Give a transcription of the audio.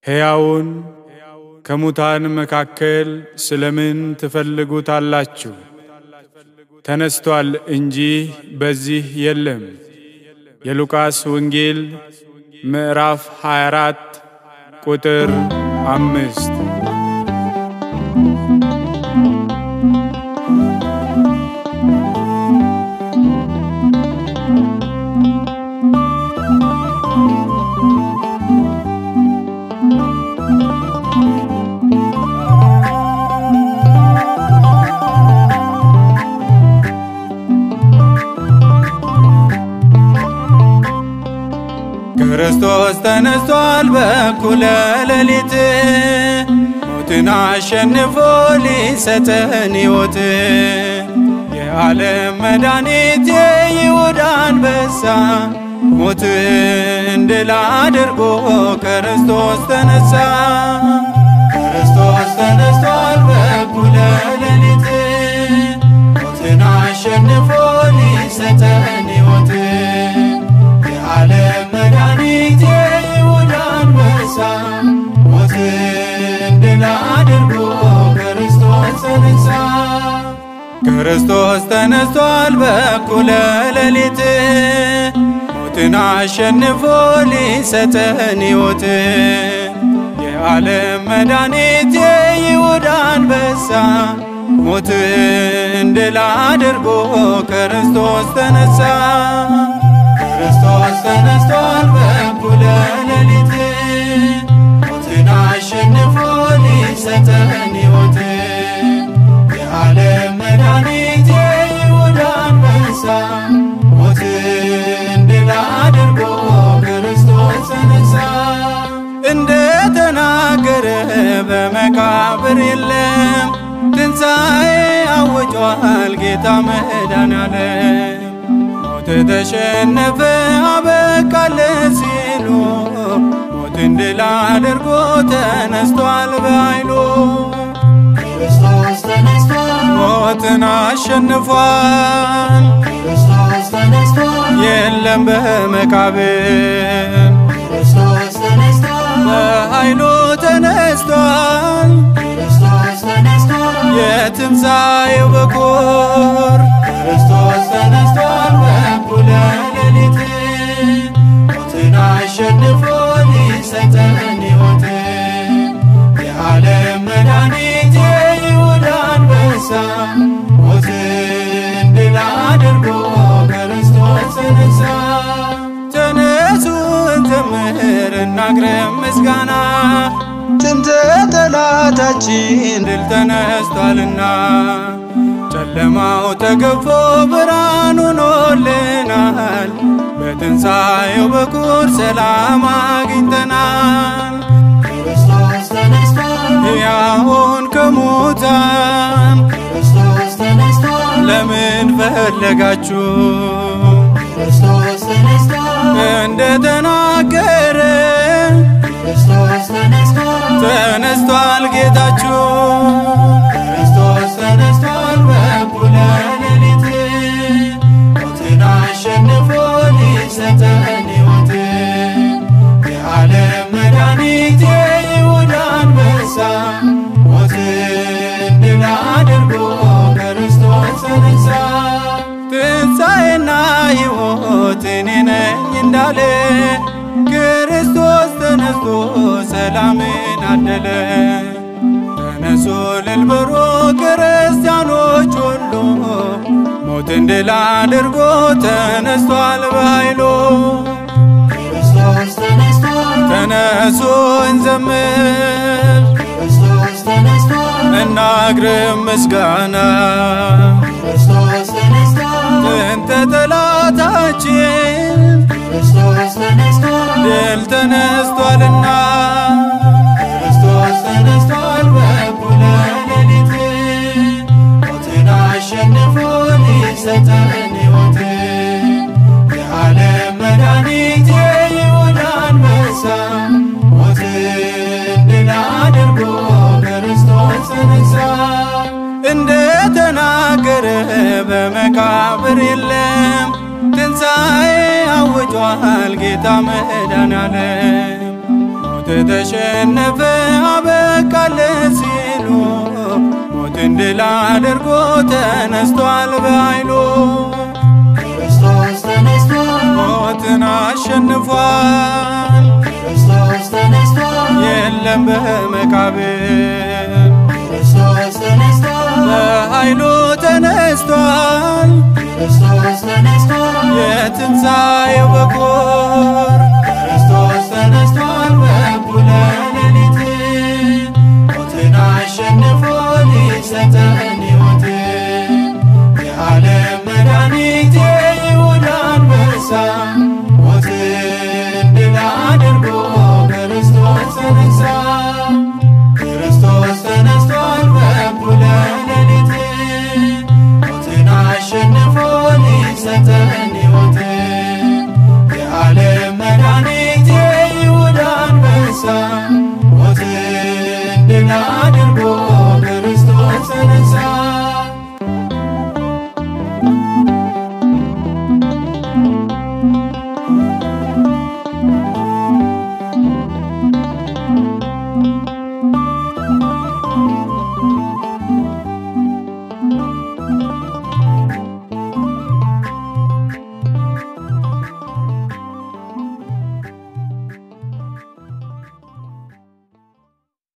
ሕያውን ከሙታን መካከል ስለምን ትፈልጉታላችሁ? ተነስቷል እንጂ በዚህ የለም። የሉቃስ ወንጌል ምዕራፍ 24 ቁጥር አምስት ክርስቶስ ተነስቷል በኩለ ሌሊት ሞትን አሸንፎ ሊሰጠን ሕይወት የዓለም መድኃኒት የይሁዳ አንበሳ ሞትን ድል አድርጎ ክርስቶስ ተነሳ። ክርስቶስ ተነስቷል በኩለ ሌሊት ሞትን አሸንፎ ሊሰጠን ሕይወት የዓለም መድኃኒት የይሁዳ አንበሳ ሞትን ድል አድርጎ ክርስቶስ ተነሳ። ክርስቶስ ተነስቷል በኩለ ሌሊት ሞትን አሸንፎ ሊሰጠን ሕይወት የዓለም መድኃኒት የይሁዳ አንበሳ ሞትን ድል አድርጎ ክርስቶስ ተነሳ። ክርስቶስ ተነስቷል በኩለ ሌሊት ሞትን አሸንፎ ሊሰጠን ሕይወት የዓለም መድኃኒት የይሁዳ አንበሳ ሞትን ድል አድርጎ ክርስቶስ ተነሳ። እንደ ተናገረ በመቃብር የለም ትንሣኤ አውጇል ጌታ መድኃኔዓለም ሞት ተሸነፈ አበቃለ ሲሉ ሞትን ድል አድርጎ ተነስቷል በኃይሉ ክርስቶስ ተነስቷል ሞትን አሸንፏል ክርስቶስ ተነስቷል የለም በመቃብር ክርስቶስ ተነስቷል በኃይሉ ተነስቷል ክርስቶስ ተነስቷል የትንሣኤው በኩር ክርስቶስ ተነስቷል በኩለ ሌሊት ሞትን አሸንፎ ሊሰጠን ሕይወት የዓለም መድኃኒት የይሁዳ አንበሳ ሞትን ድል አድርጎ ክርስቶስ ተነሳ። ተነሱ እንዘምር እናግረም ምስጋና ጥንተ ጠላታችን ድል ተነስቷልና ጨለማው ተገፎ ብርሃን ሆኖልናል። በትንሣኤው በኩር ሰላም አግኝተናል። ክርስቶስ ተነስቷል ሕያውን ከሙታን ክርስቶስ ተነስቷል ለምን ፈለጋችሁ? ክርስቶስ ተነስቷል እንደ ተናገረ ክርስቶስ ተነስቷል ተነስቷል ጌታችሁ ክርስቶስ ተነስቷል በኩለ ሌሊት ሞትን አሸንፎ ሊሰጠን ሕይወት የዓለም መድኃኒት የይሁዳ አንበሳ ሞትን ድል አድርጎ ክርስቶስ ተነሳ። ትንሣኤና ሕይወት እኔ ነኝ እንዳለ ክርስቶስ ተነስቶ ሰላምን አደለ። ተነሱ እልል በሉ ክርስቲያኖች ሁሉ ሞትን ድል አድርጎ ተነስቷል በኃይሉ። ክርስቶስ ተነስቷል ተነሱ እንዘምር ክርስቶስ ተነስቷል እናግርም ምስጋና ክርስቶስ ተነስቷል ጥንተ ጠላታችን ክርስቶስ ተነስቷል ድል ተነስቷልና ክርስቶስ ተነስቷል በኩለ ሌሊት ሞትን አሸንፎ ሊሰጠን ሕይወት የዓለም መድኃኒት የይሁዳ አንበሳ ሞትን ድል አድርጎ ክርስቶስ ተነሳ። እንደ ተናገረ በመቃብር የለም ትንሣኤ አውጇል ጌታ መድኃኔዓለም ሞት ሞት ተሸነፈ አበቃለት ሲሉ ሞትን ድል አድርጎ ተነስቷል በኃይሉ ክርስቶስ ተነስቷል፣ ሞትን አሸንፏል ክርስቶስ ተነስቷል፣ የለም በመቃብር ክርስቶስ ተነስቷል፣ በኃይሉ ተነስቷል ክርስቶስ ተነስቷል፣ የትንሣኤው በኩር ክርስቶስ ተነስቷል በእኩለ ሌሊት ሞትን አሸንፎ ሊሰጠን ሕይወት የዓለም መድኃኒት የይሁዳ አንበሳ ሞትን ድል አድርጎ ክርስቶስ ተነሳ ክርስቶስ ተነስቷል በእኩለ ሌሊት ሞትን አሸንፎ ሊሰጠን ሕይወት የዓለም መድኃኒት የይሁዳ አንበሳ ሞትን ድል